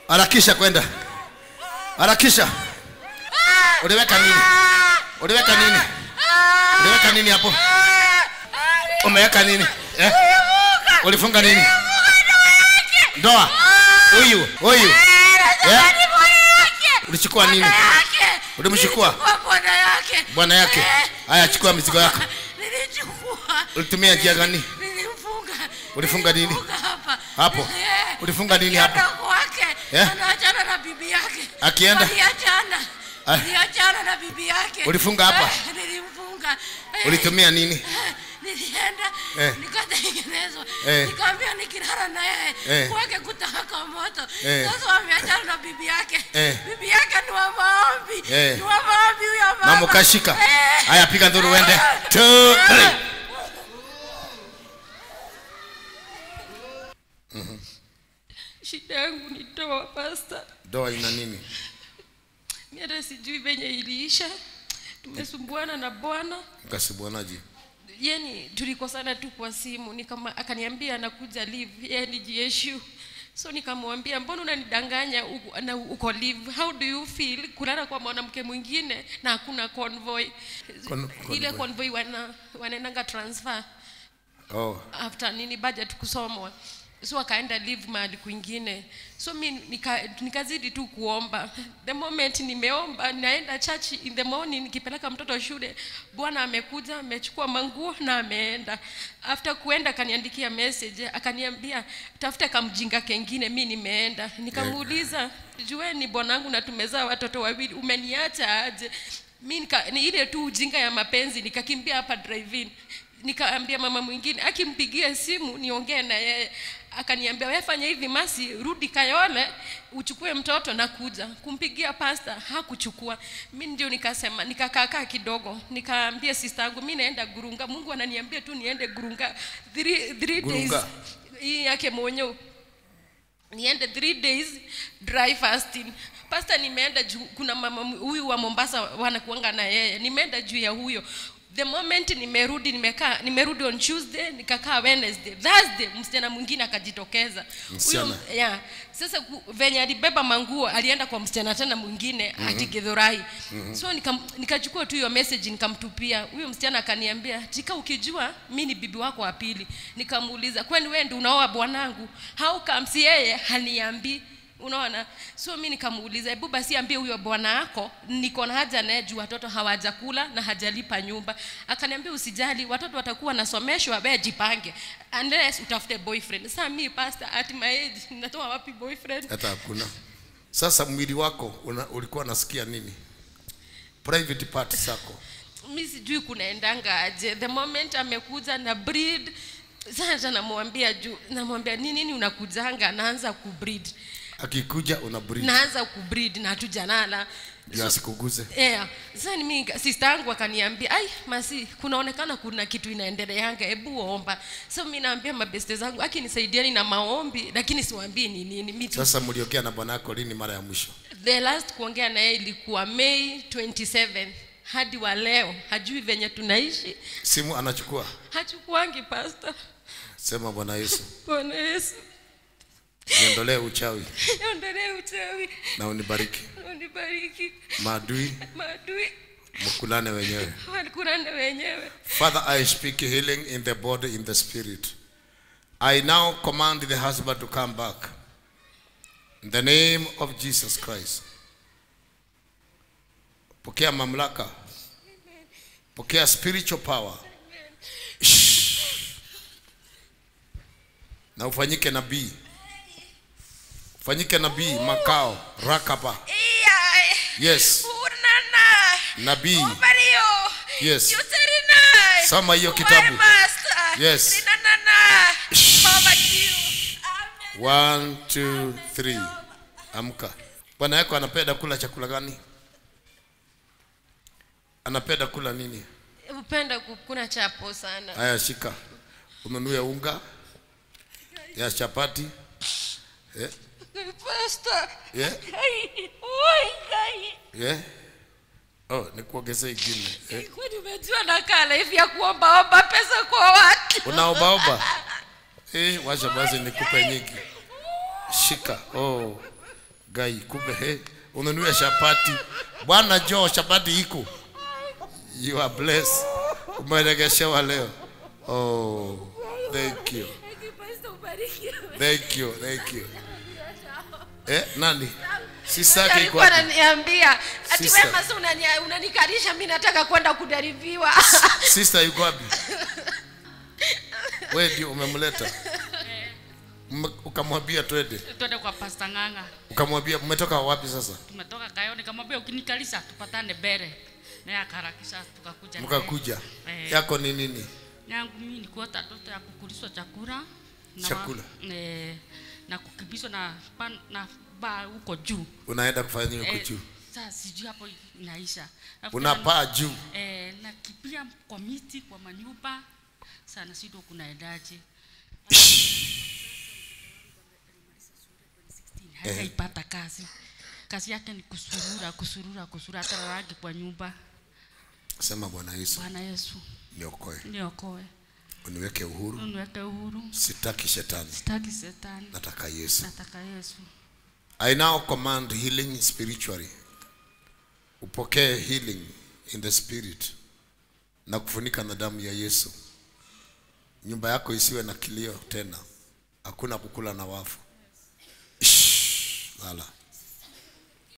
harakisha kwenda harakisha uliweka nini uliweka nini uliweka nini hapo umeweka nini eh? ulifunga nini ndoa huyu huyu eh? ulichukua nini ulimchukua bwana yake bwana yake haya chukua mizigo yako nilichukua ulitumia njia gani nilimfunga Ulifunga nini? Nilifunga hapa Hapo. Eh, Ulifunga nini akienda hapo? kwake Eh? anaachana na bibi yake Akienda? aliachana Ah. aliachana na bibi yake Ulifunga hapa? Eh, nilimfunga Eh, ulitumia nini eh, nilienda Eh. nikatengenezwa Eh. nikaambia nikilala na yeye Eh. kwake kutaka moto Eh. sasa wameachana na bibi yake Eh. bibi yake ni wa maombi Eh. ni wa maombi huyo mama mama ukashika Eh. haya piga nduru uende Two, three. shida yangu ni toa pasta ndoa ina nini mi hata sijui venye iliisha tumesumbuana na bwana mkasibwanaji yani tulikosana tu kwa simu nikama akaniambia anakuja live yani gshu so nikamwambia mbona unanidanganya uko- na uko live how do you feel kulala kwa mwanamke mwingine na hakuna convoy Con- ile convoy. convoy wana wanaendanga transfer oh. after nini budget kusomwa so akaenda live mahali kwingine so mi nika, nikazidi tu kuomba the moment nimeomba naenda church in the morning nikipeleka mtoto shule bwana amekuja amechukua manguo na ameenda after kuenda akaniandikia message akaniambia tafuta kamjinga kengine mi nimeenda nikamuuliza jueni bwanangu na tumezaa watoto wawili umeniacha aje mi nika, ni ile tu ujinga ya mapenzi nikakimbia hapa drive-in nikaambia mama mwingine akimpigia simu niongee na yeye akaniambia wewe fanya hivi masi rudi kayole uchukue mtoto na kuja kumpigia pasta hakuchukua mi ndio nikasema nikakaakaa kidogo nikaambia sister yangu mi naenda gurunga mungu ananiambia tu niende gurunga three, three days Gurunga. hii yake mwenyewe niende three days dry fasting pasta nimeenda juu kuna mama m- huyu wa mombasa wanakuanga na yeye nimeenda juu ya huyo the moment nimerudi nimekaa nimerudi on tuesday nikakaa wednesday thursday msichana mwingine akajitokeza Msichana. Huyo- yeah. sasa ku- venye alibeba manguo alienda kwa msichana tena mwingine mm-hmm. ati githurai mm-hmm. so nikam- nikachukua tu hiyo message nikamtupia huyo msichana akaniambia tika ukijua mi ni bibi wako wa pili nikamuuliza kwani wewe ndi unaoa bwanangu how comes yeye haniambii unaona so mi nikamuuliza hebu basi ambie huyo bwana yako niko na haja naye juu watoto hawajakula na hajalipa nyumba akaniambia usijali watoto watakuwa nasomeshwa we jipange unless utafute boyfriend saa mi pastor at my age natoa wapi boyfriend hata hakuna sasa mwili wako una, ulikuwa unasikia nini private part zako mi sijui kunaendanga aje the moment amekuja na breed sasa namwambia juu namwambia ni nini unakujanga naanza kubreed akikuja una breathe naanza kubreed na hatujanala ndio asikuguze yeah. sasa ni mimi sister yangu akaniambia ai masi kunaonekana kuna kitu inaendeleanga hebu omba so mi naambia mabeste zangu akinisaidiani na maombi lakini siwaambii ni nini mi tu sasa mliongea na bwana yako lini mara ya mwisho the last kuongea na yeye ilikuwa May 27 hadi wa leo hajui venye tunaishi simu anachukua hachukuangi pasta sema bwana yesu bwana yesu niondolee uchawi ondolee uchawi na unibariki unibariki maadui maadui mkulane wenyewe walikurane wenyewe Father, I speak healing in the body, in the spirit. I now command the husband to come back. In the name of Jesus Christ. Pokea mamlaka. Pokea spiritual power. Shh. Na ufanyike nabii. Ufanyike nabii makao rakaba. Yes. unana Nabii. Mario Yes. Yuterina Soma hiyo kitabu. Master Yes. Rinanana Baba Kiu One, two, three. Amka. Bwana yako anapenda kula chakula gani? Anapenda kula nini? upenda kukuna chapo sana Haya, shika. Ununue unga ya chapati. Eh? Pastor Yeah? Ai, oi, ai. Yeah? Oh, nikuongezee ingine. Eh? Kwani umejua nakala hivi ya kuombaomba pesa kwa watu Unaombaomba? Eh, wacha basi nikupe nyingi. Shika. Oh. gai kumbe he ununue chapati bwana jo chapati iko you are blessed umeregeshewa leo oh thank you thank you thank you eh nani sisaki iko alikuwa wapi? ananiambia ati Sister. wema sasa unani- unanikalisha mimi nataka kwenda kudaribiwa sister yuko wapi wewe ndio umemleta Mme- ukamwambia twende twende kwa pasta ng'ang'a ukamwambia mmetoka wapi sasa tumetoka kayo nikamwambia ukinikalisa tupatane mbele naye akaharakisha tukakuja naye. mkakuja Eh. yako ni nini yangu mimi nikuota ndoto ya kukulishwa chakula na Chakula. eh, na kukimbizwa na pan, na ba huko juu unaenda kufanya nini huko Eh, juu sasa sijui hapo inaisha Alafu unapaa juu na- eh, nakimbia kwa miti kwa manyumba sana sido kunaendaje hajaipata kazi kazi yake ni kusurura kusurura kusurura hata rangi kwa nyumba sema bwana yesu bwana yesu niokoe niokoe uniweke uhuru uniweke uhuru sitaki shetani sitaki setani nataka yesu nataka yesu i now command healing spiritually upokee healing in the spirit na kufunika na damu ya yesu nyumba yako isiwe na kilio tena hakuna kukula na wafu Shh, lala